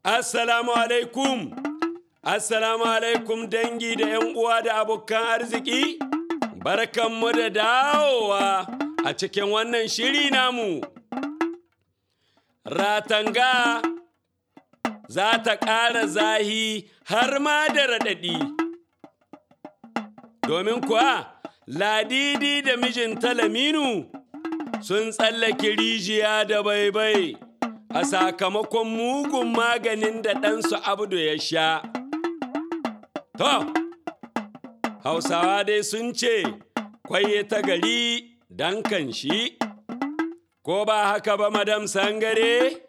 Assalamu alaikum. Assalamu alaikum dangi da 'yan uwa da abokan arziki. Barkanmu da dawowa a cikin wannan shiri namu. Ratanga za ta ƙara zahi har ma da raɗaɗi. Domin kuwa Ladidi da mijinta Laminu sun tsallake rijiya da baibai a sakamakon mugun maganin da ɗansu Abdu ya sha. To, Hausawa dai sun ce, kwaye ta gari dan kan shi, ko ba haka ba madam sangare?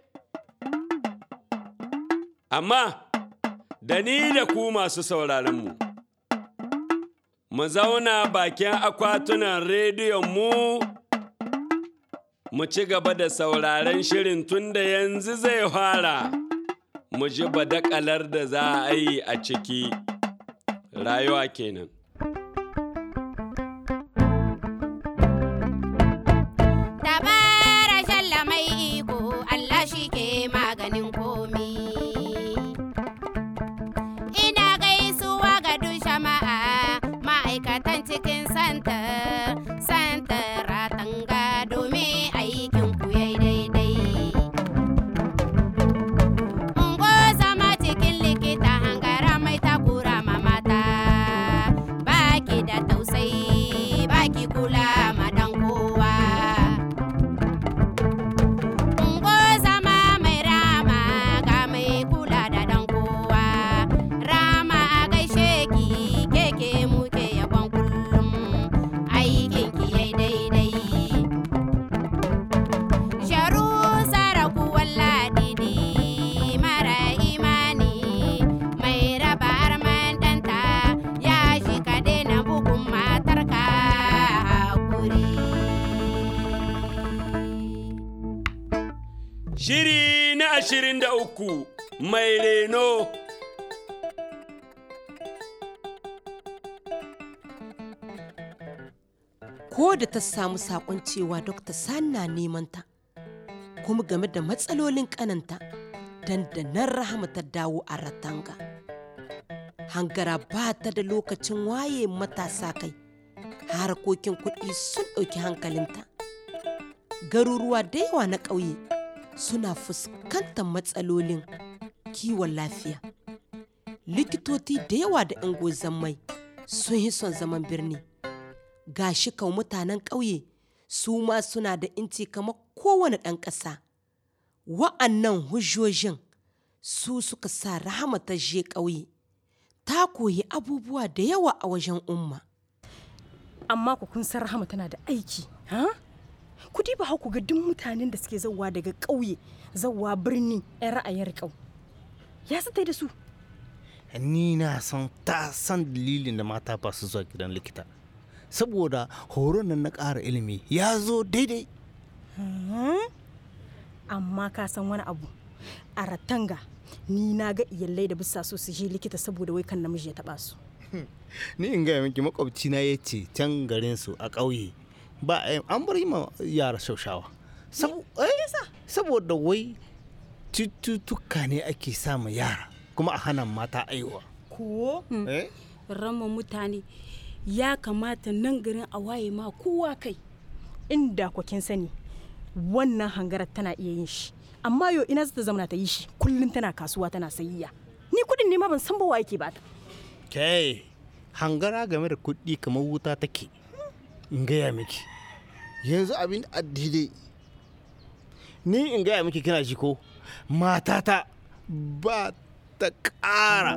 Amma, da ni da ku masu sauraronmu, mu zauna bakin akwatunan rediyon mu mu ci gaba da sauraren shirin tun da yanzu zai fara mu ji badakalar da za a yi a ciki rayuwa kenan. Dabara shalla mai iko Allah shi ke maganin komi. Ina gaisuwa ga duk jama'a ma'aikatan cikin santa, santa ratanga domin aikin ku yayi daidai. Ungo zama cikin likita hangara mai takura ma mata, baki da tausayi, baki kula ma dan kowa. Ungo zama mai rama ga mai kula da dan kowa. Rama a gaishe ki keke muke yabon kullum aikin ki yai daidai. Sharu saraku walladidi mara imani mai raba arman ɗanta ya shi ka daina bugun matarka hakuri. Shiri na ashirin da uku mai reno. ko da ta samu sakon cewa Dr. Sani na neman ta kuma game da matsalolin kananta dandanan rahama ta dawo a ratanga hangara ba ta da lokacin waye matasa kai harkokin kuɗi sun ɗauki hankalinta garuruwa da yawa na ƙauye suna fuskantar matsalolin kiwon lafiya likitoci da yawa da 'yan mai sun yi son zaman birni ga shi kau mutanen ƙauye su ma suna da inci kamar kowane ɗan ƙasa wa'annan hujjojin su suka sa rahama ta je ƙauye ta koyi abubuwa da yawa a wajen umma amma ku kun san rahama tana da aiki ha ku diba haku ga duk mutanen da suke zauwa daga ƙauye zauwa birni 'yan ra'ayin riƙau ya su da su ni na san ta san dalilin da mata ba su zuwa gidan likita saboda horon nan na ƙara ilimi ya zo daidai amma ka san wani abu a ratanga ni na ga iyalai da bisa so su je likita saboda wai kan namiji ya taba su ni in gaya miki makwabci na ya ce can garin su a ƙauye ba a an bar yi ma yara shaushawa Sabo- eh, saboda wai cututtuka ne ake sama yara kuma a hana mata aiwa ko eh? rama mutane ya kamata nan garin a waye ma kowa kai inda ku kin sani wannan hangarar tana iya yin shi amma yo ina zata zamana ta yi shi kullum tana kasuwa tana sayayya ni kudin ne ma ban san ba wa yake ba ta kai hangara game da kuɗi kamar wuta take in gaya miki yanzu abin a daidai ni in gaya miki kina ji ko matata ba ta ƙara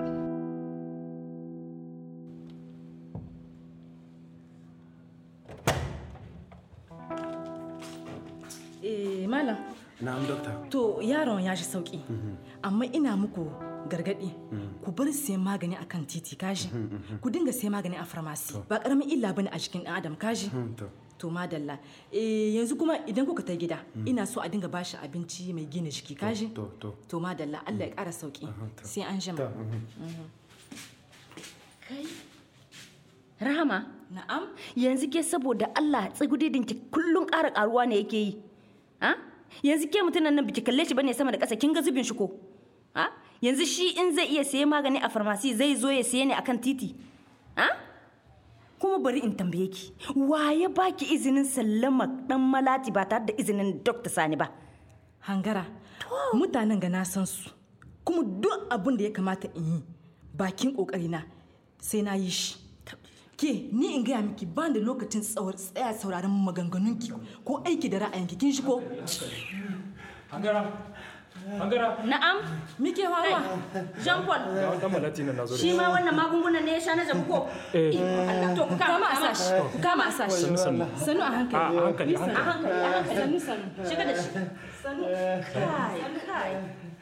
Eh, malam Na'am dokta. to yaron ya shi sauki amma ina muku gargadi ku bar siyan magani akan titi kaji ku dinga siyan magani a farmasi ba karamin illa bane a jikin dan adam kaji to. to madalla eh, yanzu kuma idan kuka ta gida ina so a dinga bashi abinci mai gina jiki kaji To, to. to madalla Allah ya kara sauki sai an jima kai Rahama, na'am yanzu ke saboda Allah tsagudidinki kullum ƙara ƙaruwa ne yake yi. Ha? Yanzu ke mutumin nan biki kalle shi bane sama da ƙasa kin ga zubin shi ko? ha yanzu shi in zai iya saye magani a farmasi zai zo ya saye ne akan titi ha kuma bari in tambaye ki waye baki izinin sallama dan malati ba tare da izinin Dr. Sani ba hangara mutanen ga na san su kuma duk abin da ya kamata in yi bakin kokarina sai na yi shi ke ni in gaya miki ba da lokacin tsawar tsaya sauraron maganganunki ko aiki da ra'ayinki kin shi ko Hangara. Hangara. na'am mike hawa Jean Paul Ga dan malati nan nazo da shi ma wannan magungunan ne ya sha na jabu ko Eh. Allah to ku kama kama a sashi kama a sashi Sannu sannu. sanu a A hankali a hankali a a hankali. hankali a hankali sanu sanu shiga da shi sanu kai kai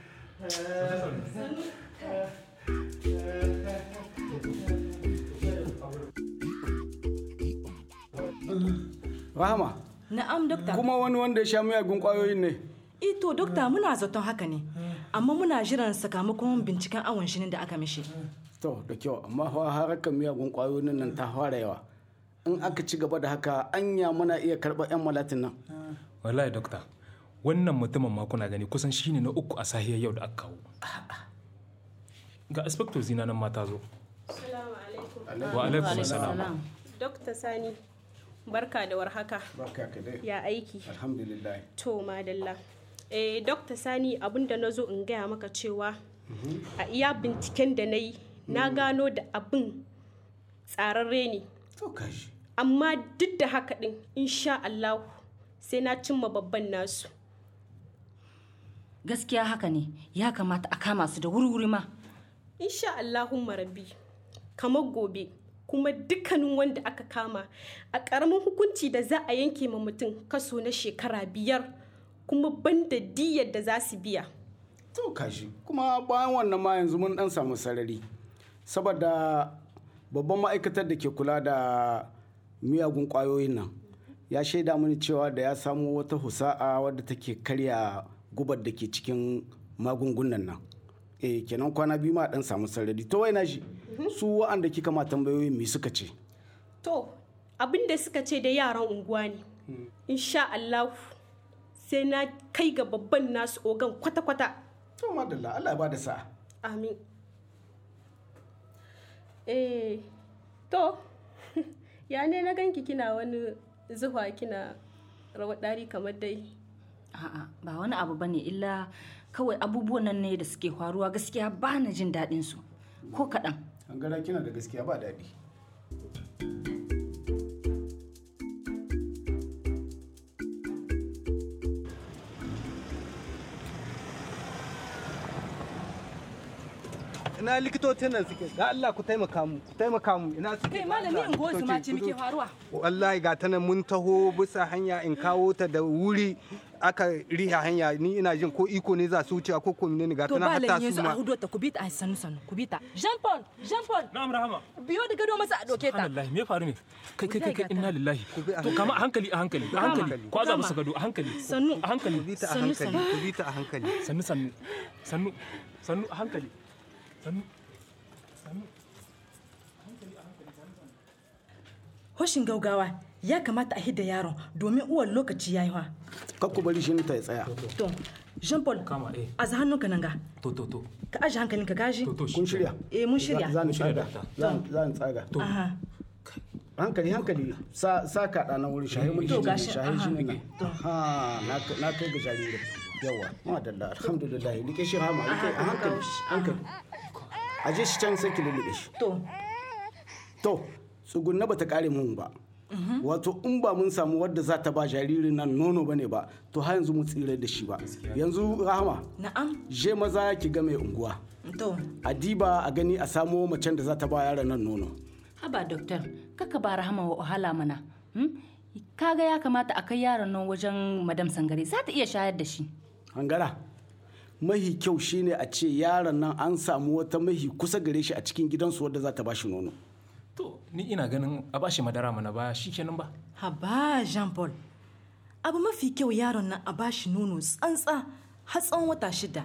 Rahama, na'am dokta kuma wani wanda ya sha miyagun kwayoyin ne. ito dokta muna zaton haka ne amma muna jiran sakamakon binciken awon shinin da aka mishi To, da kyau, amma fa harkar miyagun kwayoyin nan ta fara yawa. In aka ci gaba da haka, anya muna iya karɓar 'yan malatin nan. Wallahi dokta. Wannan mutumin ma kuna gani kusan shine na uku a sahiyar yau da aka kawo. Ga inspector zina nan ma ta zo. Assalamu alaikum. Wa alaikum salam. Dokta Sani, barka da warhaka. Barka ka dai. Ya aiki. Alhamdulillah. To, madalla. Eh, Dokta Sani, abinda na zo in gaya maka cewa a iya binciken da na yi, na gano da abin tsararre ne. To kashi. Amma duk da haka ɗin, insha Allah sai na cimma babban nasu. gaskiya haka ne ya kamata a kama su da wuri-wuri ma Insha Allahumma rabbi, kamar gobe. kuma dukkanin wanda aka kama a ƙaramin hukunci da za a yanke ma mutum kaso na shekara biyar kuma banda diyar da za su biya To kashi. Kuma bayan wannan ma yanzu mun dan samu sarari. Saboda babban ma'aikatar da ke kula da miyagun kwayoyin nan ya shaida mini cewa da ya samu wata husa'a wadda take karya gubar da ke cikin magungunan nan. Eh kenan kwana biyu ma dan samu sarari. To wai na shi. Su wa'anda kika ma tambayoyin me suka ce? to abin da suka ce da yaran unguwa ne insha Allah sai na kai ga babban nasu ogan kwata-kwata To madalla Allah ya bada sa'a. amin eh to ya ne na ganki kina wani zuwa kina rawar ɗari kamar dai a'a ba wani abu bane illa kawai abubuwan nan ne da suke faruwa gaskiya ba na jin daɗin su ko kaɗan Hangara kina da gaskiya ba daɗi. ina likitocin nan suke ga Allah ku taimaka mu ku taimaka mu ina suke kai malami in gozu ma ce muke faruwa wallahi ga ta nan mun taho bisa hanya in kawo ta da wuri aka riha hanya ni ina jin ko iko ne za su wuce ko ko ne ga ta to nan ba hatta lan yanzu su a ma hudo ta ku bi ta a sannu sannu ku bi ta Jean Paul Jean Paul Na'am Rahama. biyo da gado masa a doke ta Subhanallah, me ya faru ne? Kai kai kai kai Wallahi inna lillahi. bi a To kama a hankali a hankali a hankali. Ko za musu gado a hankali. Sannu. A hankali. ku bi ta a Sannu, hankali sannu. ku bi ta a hankali Sannu sannu. Sannu. Sannu a hankali. Sannu. Sannu. hoshin gaugawa ya kamata a hidda yaron domin uwan lokaci ya yi wa Kar ku bari shi ta ya tsaya. to Jean Paul Kama eh. a za hannunka nan ga To to to. ka aje hankalinka gaji To to Kun shirya? eh mun shirya Za ni shirya, tsaga. doctor. Za- Za ni tsaga. aha hankali hankali sa sa kaɗa na wuri shahi mun To, shi gashi, shahi shi aha. ne ha na na kai ga jariri yawa madalla alhamdulillah rike shi hama rike a hankali hankali aje shi can sai ki lullube shi to to tsugunna bata kare mun ba wato in ba mun samu wadda za ta ba jaririn nan nono bane ba to har yanzu mu tsire da shi ba yanzu rahama na'am je maza ki ga mai unguwa to a diba a gani a samo macen da za ta ba yaron nan nono haba doktor kaka ba rahama wa wahala mana hmm? kaga ya kamata a kai yaron nan wajen madam sangare za ta iya shayar da shi hangara mahi kyau shine a ce yaron nan an samu wata mahi kusa gare shi a cikin gidansu wadda za ta ba shi nono To ni ina ganin a bashi madara mana ba shikenan ba. haba Jean Paul abu mafi kyau yaron nan a bashi nono tsantsa har tsawon wata shida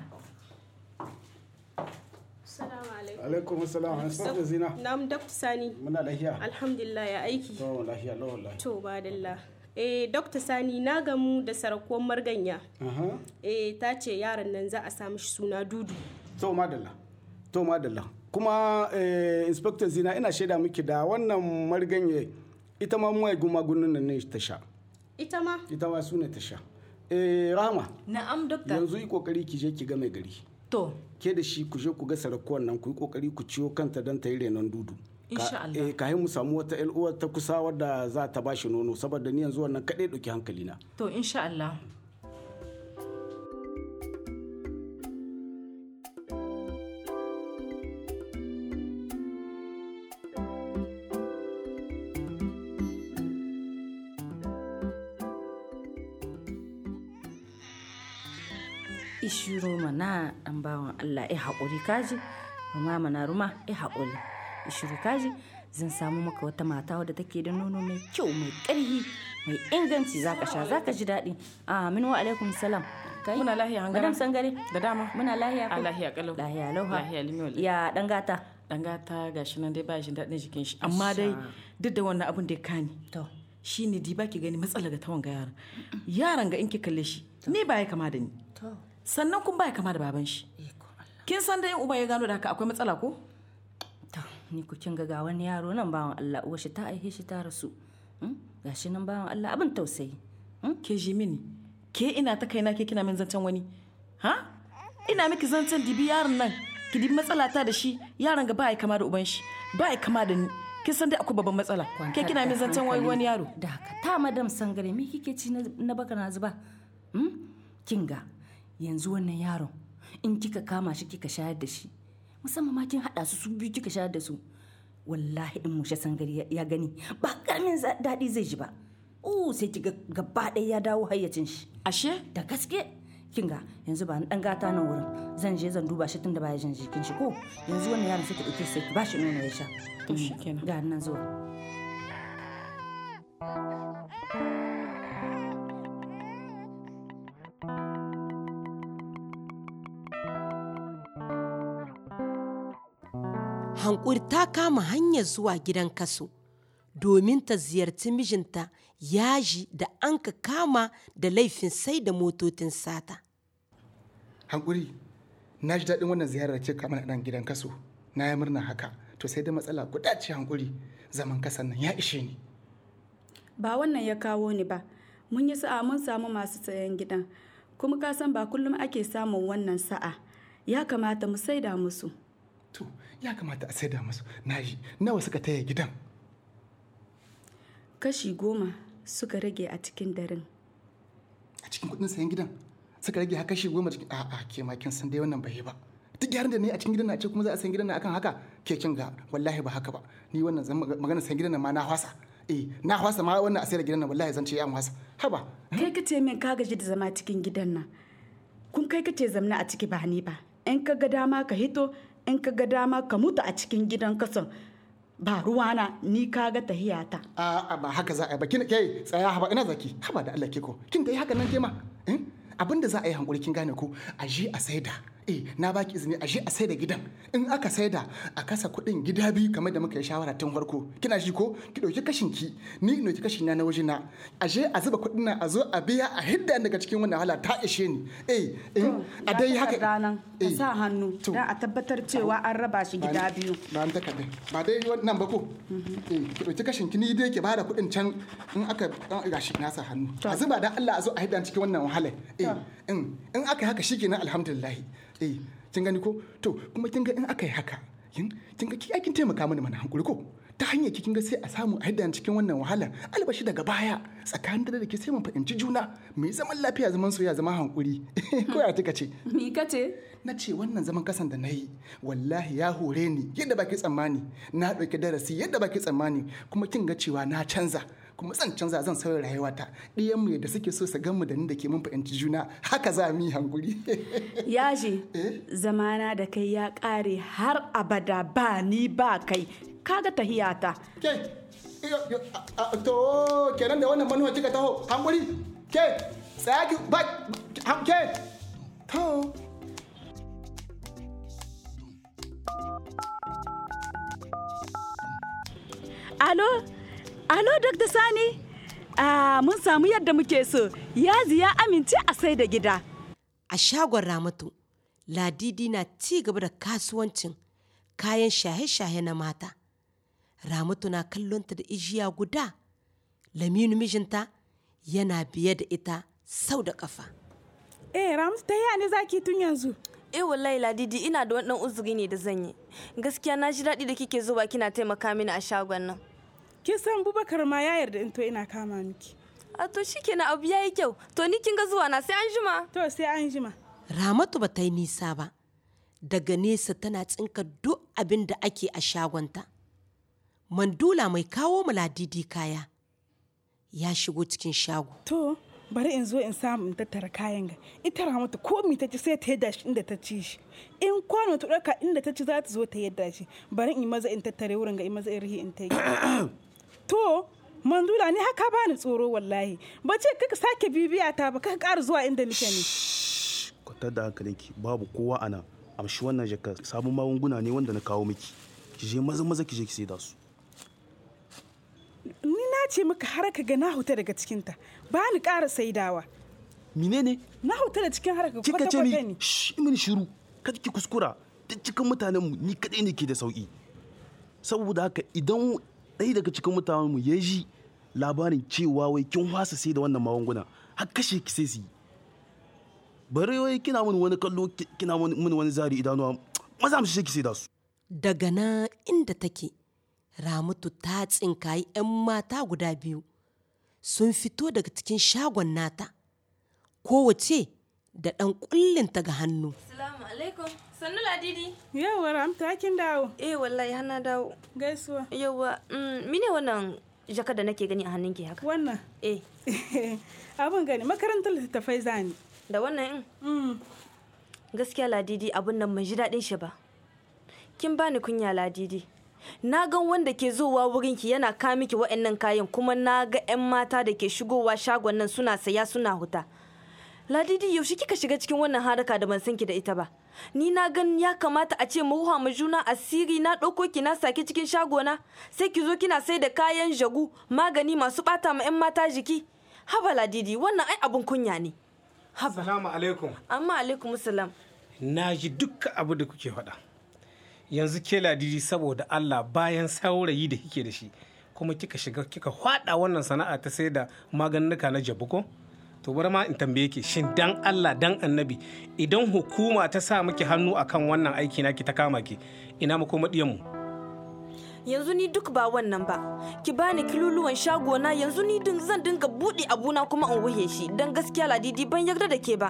Assalamu alaikum. alaikum assalam an sa zina Na'am Dr. Sani. muna lafiya Alhamdulillah ya aiki. to lafiya la wallahi To badalla. Eh Dr. Sani na gamu da sarakuwar marganya. aha Eh ta ce yaron nan za a sa mishi suna Dudu. to madalla to madalla kuma eh, inspector zina ina shaida miki da wannan marganye ita ma mai gumagunin nan ne ta sha ita ma ita ma su ne ta sha eh, rahama na'am dokta yanzu yi kokari ki je ki ga mai gari to ke da shi ku je ku ga sarakuwan nan ku yi kokari ku ciwo kanta don ta yi renon dudu Insha Allah. eh kahin mu samu wata ƴar uwar ta kusa wadda za ta bashi nono saboda ni yanzu wannan kaɗai ɗauki hankalina to insha Allah ishiro mana dan bawan Allah ya haƙuri kaji ruma mana ruma ya haƙuri ishiro kaji zan samu maka wata mata wadda take da nono mai kyau mai ƙarfi mai inganci zaka sha zaka ji daɗi amin wa alaikum salam kai Muna lahiya, hangara? madam sangare da dama muna lahiya a ko lahiya kalau lahiya lauha lahiya limi ya dan gata dan gata gashi nan dai ba shi daɗin jikin shi amma dai duk da wannan abin da ya kani to shine di baki gani matsala ga tawan ga yaran yaran ga in ki kalle shi ni ba ya kama da ni to sannan kun ba ya kama da baban shi iko Allah kin san da in uba ya gano da haka akwai matsala ko to ni ku kin ga ga wani yaro nan bawan Allah uwar shi ta aihe shi ta rasu Hmm? gashi nan bawan Allah abin tausayi ke ji mini ke ina ta kaina ke kina min zancen wani ha ina miki zancen dibi yaron nan ki dibi matsala ta da shi yaron ga ba ya kama da uban shi ba ya kama da ni kin san dai akwai babban matsala ke kina min zancen wani wani yaro da haka ta madam sangare me kike ci na na baka na zuba hmm? kin ga yanzu wannan yaron in kika kama shi kika shayar da shi musamman ma kin hada su su biyu kika shayar da su wallahi in mushe sangare ya- ya gani ba karamin za- daɗi zai ji ba uh sai kiga gaba ɗaya ya dawo hayyacin shi ashe da gaske kin ga yanzu ba ni dan gata nan wurin zan je zan duba shi tunda baya jin jikin shi ko yanzu wannan yaron sai ki dauke sai ki bashi nono ya sha To shikenan. ga nan zuwa hankuri ta kama hanyar zuwa gidan kaso domin ta ziyarci mijinta yaji da an ka kama da laifin sai da motocin sata hankuri na ji daɗin wannan ziyarar ce kamar nan gidan kaso na yi murna haka to sai da matsala guda ce hankuri zaman kasan nan ya ishe ni ba wannan ya kawo ni ba mun yi sa'a mun samu masu sayan gidan kuma ka san ba kullum ake samun wannan sa'a ya kamata mu saida musu to ya kamata a saida musu na ji nawa suka taya gidan kashi goma suka rage a cikin daren a cikin kuɗin sayan gidan suka rage haka shi goma cikin a'a ke ma kin san dai wannan bai yi ba duk gyaran da ne a cikin gidan na ce kuma za a sayan gidan na akan haka ke kin ga wallahi ba haka ba ni wannan zan magana sayan gidan na ma na hwasa eh na hwasa ma wannan a sayar da gidan na wallahi zan ce ya hwasa haba kai ka ce min ka gaji da zama cikin gidan nan kun kai ka ce zamna a ciki ba ni ba in ka ga dama ka hito in ka ga dama ka mutu a cikin gidan kasan ba ruwana ni ka ga tahiyata a ba haka za a yi ba kin kai tsaya haba ina zaki haba da Allah ke ko kin dai haka nan ke ma eh? abin da za a yi hankuri kin gane ko a je a saida eh na baki izini a je a saida gidan in aka saida a kasa kuɗin gida biyu kamar da muka yi shawara tun farko kina shi ko ki ɗauki kashin ki ni in ɗauki kashin na na waje na a je a zuba kuɗin nan a zo a biya a hidda daga cikin wannan wahala ta ishe ni eh in a dai haka ranan ka sa hannu don a tabbatar cewa an raba shi gida biyu ba an takarda ba dai wannan ba ko eh ki ɗauki kashin ki ni dai ki bada kuɗin can in aka an gashi na sa hannu a zuba dan Allah a zo a hidda cikin wannan wahala eh in in aka yi haka shikenan alhamdulillah eh kin gani ko to kuma kin ga in aka yi haka kin kin ga ki aikin taimaka mini mana hankuri ko ta hanyar ki kin ga sai a samu a hidda cikin wannan wahala albashi daga baya tsakanin da da ke sai mun fahimci juna mai zaman lafiya zaman soyayya zaman hankuri ko ya kika ce ni kace na ce wannan zaman kasan da na yi wallahi ya hore ni yadda baki tsammani na ɗauki darasi yadda baki tsammani kuma kin ga cewa na canza kuma zan canza zan sauya rayuwata ɗiyan mu yadda suke so su gan mu da ni da ke mun fahimci juna haka za mu yi hankuri yaji zamana da kai ya ƙare har abada ba ni ba kai kaga tahiyata ke to kenan da wannan manuwa kika taho hankuri ke tsaya ki ba ke to alo alo dr sani ah, mun samu yadda muke so yazi ya amince a sai da gida a shagon ramatu ladidi na ci gaba da kasuwancin kayan shahe-shahe na mata ramatu na kallonta da ijiya guda laminu mijinta yana biye da ita sau da kafa eh ramatu ta yi ne zaki tun yanzu eh wallahi ladidi ina da wani dan uzuri ne da zan yi gaskiya na ji daɗi da kike zuwa kina taimaka mini a shagon nan kin san bubakar ma ya yarda in to ina kama miki a to shikenan abu yayi kyau to ni kin ga zuwa na sai an jima to sai an jima ramatu ba ta yi nisa ba daga nesa tana tsinka duk abin da ake a shagonta mandula mai kawo mu ladidi kaya ya shigo cikin shago to bari in zo in samu in tattara kayan ga ita ramatu ko mi ta ci sai ta yadda shi inda ta ci shi in kwano ta ɗauka inda ta ci za ta zo ta yadda shi bari in maza in tattare wurin ga in maza in rihi in ta yi to mandula ni haka bani tsoro wallahi ba ce kaka sake bibiya ta ba kaka ƙara zuwa inda nake ne kwatar da hankalinki babu kowa ana amshi wannan jaka sabon magunguna ne wanda na kawo miki ki je maza maza ki je ki sai da su ni na ce maka har ka ga na huta daga cikinta ba ni ƙara saidawa menene na huta da cikin harka kika kwata ce kwata ni ne shh mini shiru kada ki kuskura duk cikin mutanen mu ni kadai ne ke da sauki saboda haka idan ɗaya daga cikin mutanen mu ya ji labarin cewa wai kin wasa sai da wannan magunguna har kashe ki sai su yi bari wai kina mini wani kallo ki- kina mini wani zari idanuwa maza mu shi ki sai da su daga nan inda take ramatu ta tsinkayi 'yan mata guda biyu sun fito daga cikin shagon nata kowace da ɗan ƙullinta ga hannu assalamu alaikum sannu ladidi yawa ramta kin dawo eh wallahi har na dawo gaisuwa yawa mm, mine wannan jaka da nake gani a hannunki haka wannan eh abin gani makarantar littattafai zani da wannan in gaskiya ladidi abun nan ban ji daɗin shi ba kin bani kunya ladidi na ga wanda ke zowa wurinki yana ka miki wa'annan kayan kuma na ga 'yan mata da ke shigowa shagon nan suna saya suna huta ladidi yaushe kika shiga cikin wannan haraka da ban san ki da ita ba ni na gan ya kamata a ce mu ruha mu juna asiri na ɗauko ki na sake cikin shagona sai ki zo kina sai da kayan jagu magani masu ɓata ma 'yan mata jiki haba ladidi wannan ai abun kunya ne Assalamu alaikum. amma alaikum salam Na ji dukkan abu da kuke faɗa. Yanzu ke ladidi saboda Allah bayan saurayi da kike da shi kuma kika shiga kika faɗa wannan sana'a ta sai da maganuka na jabu ko? To bari ma in tambaye ki shin dan Allah dan annabi idan hukuma ta sa miki hannu akan wannan aiki naki ta kama ki ina makoma mu. yanzu ni duk ba wannan ba ki bani kiluluwan shagona yanzu ni din zan dinga buɗe abuna kuma in wuhe shi don gaskiya ladidi ban yarda da ke ba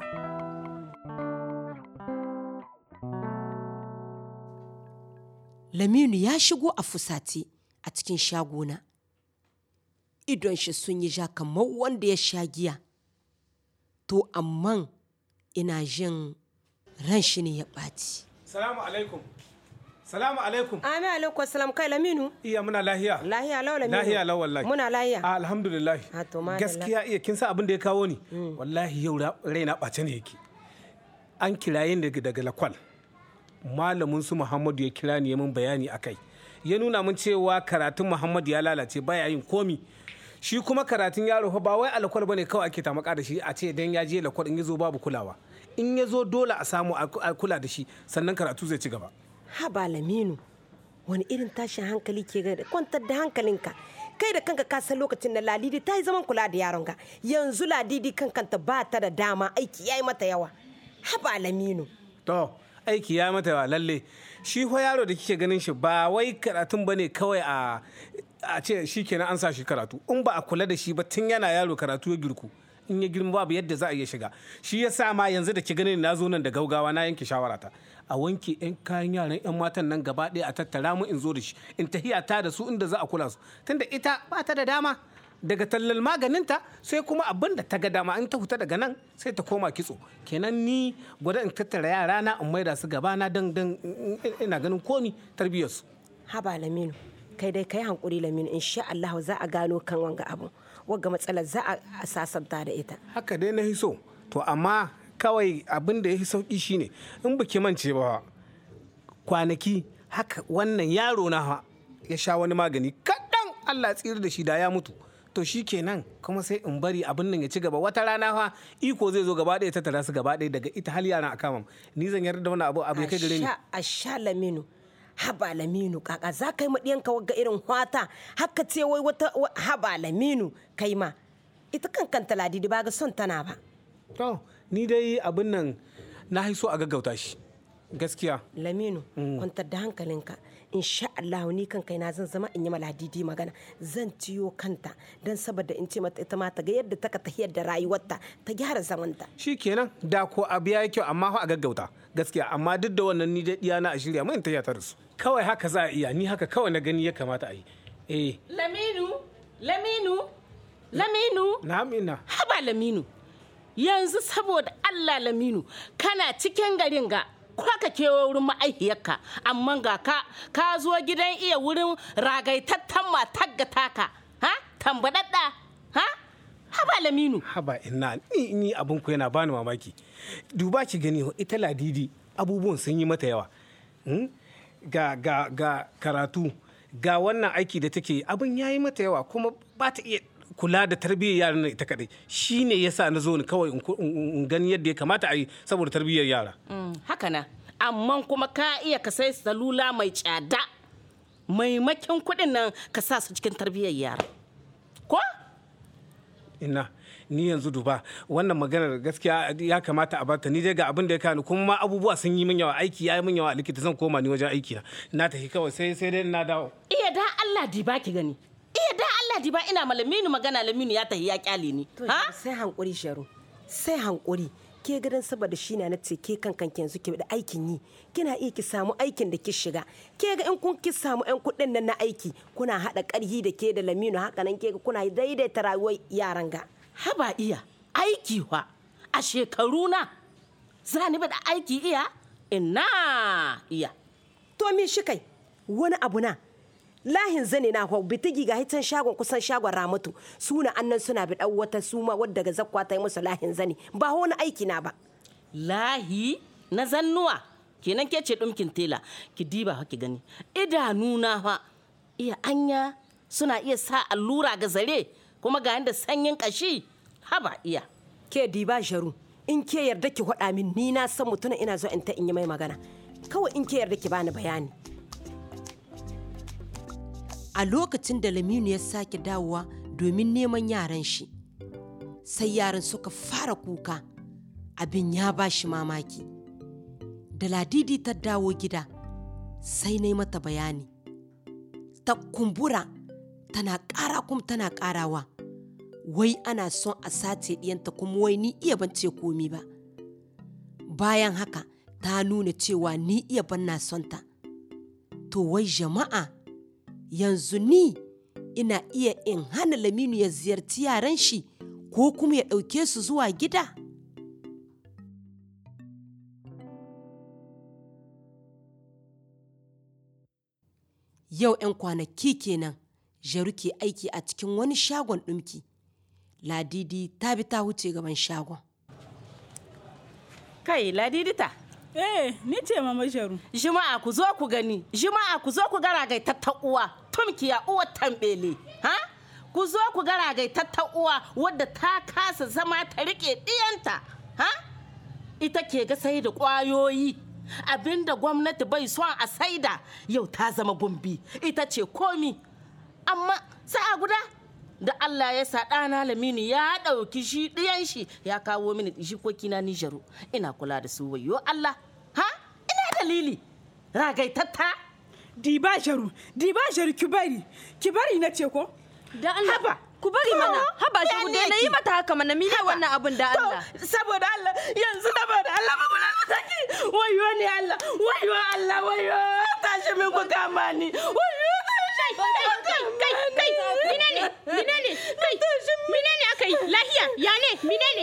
laminu ya shigo a fusace a cikin shagona idon shi sun yi ja kamar wanda ya sha giya to amman ina jin ran shi ne ya ɓaci Salamu alaikum. Salamu alaikum. Amin alaikum salam kai Laminu. Iya muna lahiya. Lahiya lau Laminu. Lahiya lau wallahi. Muna lahiya. Ah, Alhamdulillah. to madalla. Gaskiya iya kin sa abin da ya kawo ni. Wallahi yau ra- raina ɓace ne yake. An kiraye ni daga daga lakwal. Malamin su Muhammadu ya kira ni ya min bayani akai. Ya nuna min cewa karatun Muhammadu ya lalace baya yin komi. Shi kuma karatun yaro fa ba wai alakwal bane kawai ake tamaka da shi a ce dan ya je lakwal in ya zo babu kulawa. In ya zo dole a samu a a kula da shi sannan karatu zai ci gaba. Haba Laminu. Wani irin tashin hankali ke ga kwantar da hankalinka. Kai da kanka ka san lokacin da Ladidi ta yi zaman kula da yaronka. Yanzu Ladidi kankanta ba ta da dama aiki ya yi mata yawa. Haba Laminu. To, aiki ya mata yawa lalle. Shi fa yaro da kike ganin shi ba wai karatun ba ne kawai a a ce shi kenan an sa shi karatu. In ba a kula da shi ba tun yana yaro karatu ya girku. In ya girma babu yadda za a iya shiga. Shi ya sa ma yanzu da ki ganin na zo nan da gaugawa na yanke shawarata. A wanke 'yan kayan yaran 'yan matan nan gaba ɗaya a tattara mu in zo da shi. In tahiya ta da su inda za a kula su. Tunda ita ba ta da dama. daga tallar maganinta sai kuma abin da ta ga dama in ta fita daga nan sai ta koma kitso kenan ni gwada in tattara yara na in maida su gaba na dan dan ina ganin komi tarbiyyarsu Haba Laminu. Kai dai kai hankuri Laminu insha Allah za a gano kan wanga abu. Wagga matsalar za a sasanta da ita. haka dai na hiso to amma kawai abin da ya fi sauki shine in baki mance ba kwanaki haka wannan yaro na fa ya sha wani magani kaɗan Allah ya tsira da shi da ya mutu to shi kenan kuma sai in bari abin nan ya ci gaba wata rana fa iko zai zo gaba ɗaya ta tara su gaba ɗaya daga ita hal yaran a kama ni zan yarda da wani abu abu ya kai gare ni a sha laminu haba laminu kaka za ka yi ma ɗiyanka wagga irin hwata haka ce wai wata wa- haba laminu kai ma ita kan kanta ladidi ba ga son tana ba to ni dai abin nan na so a gaggauta shi gaskiya laminu kwantar da hankalinka insha Allah ni kan kai na zan zama in yi ma ladidi magana zan ciyo kanta don saboda in ce mata ita ma ta ga yadda ta ka tahiyar da rayuwarta ta gyara zamanta shi kenan da ko abu ya yi kyau amma fa a gaggauta gaskiya amma duk da wannan ni dai diyana a shirya mai ta ta da su kawai haka za a iya ni haka kawai na gani ya kamata a yi eh Laminu, Laminu, Laminu. na ina Haba Laminu, yanzu saboda Allah Laminu, kana cikin garin ga ko ka kewa wurin ma'aihiyarka, amma ga ka ka zo gidan iya wurin ragaitattan matar ga taka, ha? Tambadadda, ha? Haba Laminu. haba ina ni ni abin ku yana bani mamaki duba ki gani ho, ita ladidi abubuwan sun yi mata yawa Hmm? ga ga ga karatu ga wannan aiki da take abin ya yi mata yawa kuma ba ta iya kula da tarbiyyar yaran nan ita kadai shine yasa na zo ni kawai in ku- in in gani yadda ya kamata a yi saboda tarbiyyar yara Mm, haka na, amma kuma ka iya ka sai salula mai tsada. Maimakin kuɗin nan ka sa su cikin tarbiyyar yara. Ko? ina ni yanzu duba wannan maganar gaskiya ya kamata a bata ni dai ga abin da ya kani kuma ma abubuwa sun yi min yawa aiki ya yi min yawa a likita zan koma ni wajen aiki na na tafi kawai sai sai dai na dawo Iya da Allah di ba ki gani. Iya da Allah di ba ina malaminu magana laminu ya tahi ya kyale ni. ha sai hankuri sharu sai hankuri ke gidan saboda shi na ce ke kan kanki yanzu ke da aikin yi kina iya ki samu aikin da ki shiga ke ga in kun ki samu yan kuɗin nan na aiki kuna haɗa ƙarhi da ke da laminu haka nan ke ga kuna daidaita rayuwar yaran ga haba iya aiki wa a shekaru na za ni da aiki iya ina iya to me shi kai wani abu na lahin zane na hau bitigi ga hitan shagon kusan shagon ramatu suna annan suna bi wata suma wadda ga zakwa ta yi musu lahin zane ba wani aiki na ba lahi na zannuwa kenan ke ce ɗumkin tela ki diba ha ki gani idanuna fa iya anya suna iya sa allura ga zare kuma ga yanda sanyin kashi haba iya ke diba sharu in ke yarda ki faɗa min ni na san mutuna ina zo in ta in yi mai magana kawai in ke yarda ki bani bayani a lokacin da laminu ya sake dawowa domin neman yaran shi sai yaran suka fara kuka abin ya ba shi mamaki da ladidi ta dawo gida sai na yi mata bayani ta kumbura tana ƙara kuma tana ƙarawa wai ana son a sace ɗiyanta kuma wai ni iya ban ce komi ba bayan haka ta nuna cewa ni iya ban na son ta to wai jama'a yanzu ni ina iya in hana laminu ya ziyarci yaran shi ko kuma ya ɗauke su zuwa gida yau 'yan kwanaki kenan jaru ke aiki a cikin wani shagon ɗumki ladidi ta bi ta wuce gaban shagon kai ladidita eh ni ce mama sharu jima'a ku zo ku gani jima'a ku zo ku gara gai uwa tumkiya uwar tambele ha ku zo ku gara gai uwa wadda ta kasa zama ta rike diyanta ha ita ke ga sai da kwayoyi abinda gwamnati bai son a saida yau ta zama gumbi ita ce komi amma sa'a guda da Allah ya sa ɗana Laminu ya ɗauki shi ɗiyan shi ya kawo mini jikoki na Nijaru ina kula da su wayo Allah ha ina dalili ragaitatta diba sharu diba sharu ki bari ki bari na ce ko da Allah haba ku bari mana haba shi ku daina yi mata haka mana mine wannan abin da Allah saboda Allah yanzu saboda Allah ba kula da taki wayo ne Allah wayo Allah wayo tashi min ku kama ni wayo tashi kai kai kai menene menene kai menene aka yi lahiya ya ne menene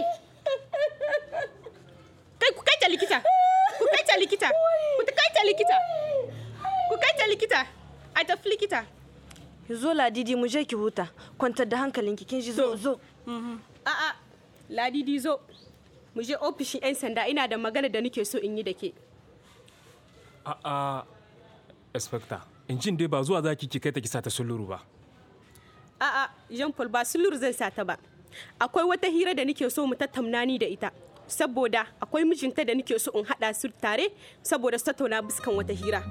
kai ku kai ta likita ku kai ta likita ku kai ta likita ku kai ta likita a tafi likita zo ladidi mu je ki huta kwantar da hankalinki kin ji zo zo a'a ladidi zo mu je ofishin 'yan sanda ina da magana da nake so in yi da ke A'a, Inspector, in jin dai ba zuwa za ki kai ta kisa ta suluru ba. A'a, Jean Paul ba sulur zan sa ta ba. Akwai wata hira da nake so mu tattauna ni da ita. Saboda akwai mijinta da nake so in haɗa su tare saboda su tattauna biskan wata hira.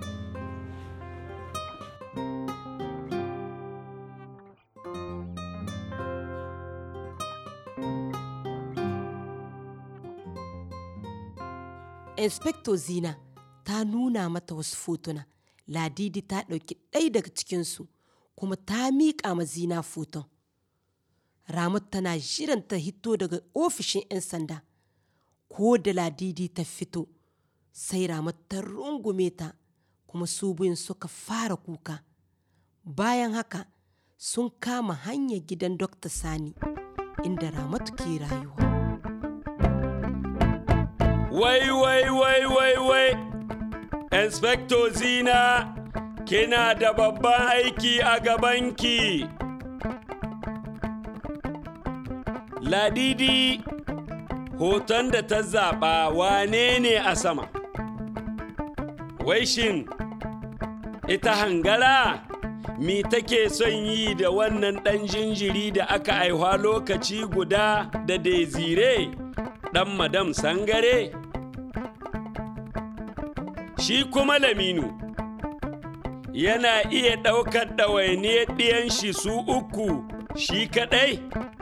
inspector zina ta nuna mata wasu fotuna ladidi ta ɗauki ɗaya daga cikinsu kuma ta miƙa ma zina foton ramatu tana jiran ta hito daga ofishin 'yan sanda ko da ladidi ta fito sai ramatu ta rungume ta kuma su biyun suka fara kuka bayan haka sun kama hanyar gidan dr sani inda ramatu ke rayuwa Wai, wai, wai, wai, wai, Inspector Zina, kina da babban aiki a gabanki. Ladidi, hoton da ta zaɓa wane ne a sama? Wai shin, ita hangara? Mi take son yi da wannan ɗan jinjiri da aka aihuwa lokaci guda da Desire, ɗan madam sangare? shi kuma laminu yana iya ɗaukar ɗawainiyar ɗiyan shi su uku shi kaɗai?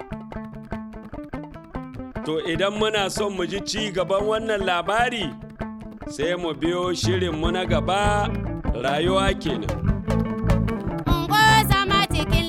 To idan muna son mu ji ci gaban wannan labari sai mu biyo shirinmu na gaba rayuwa kenan. Ungo zama cikin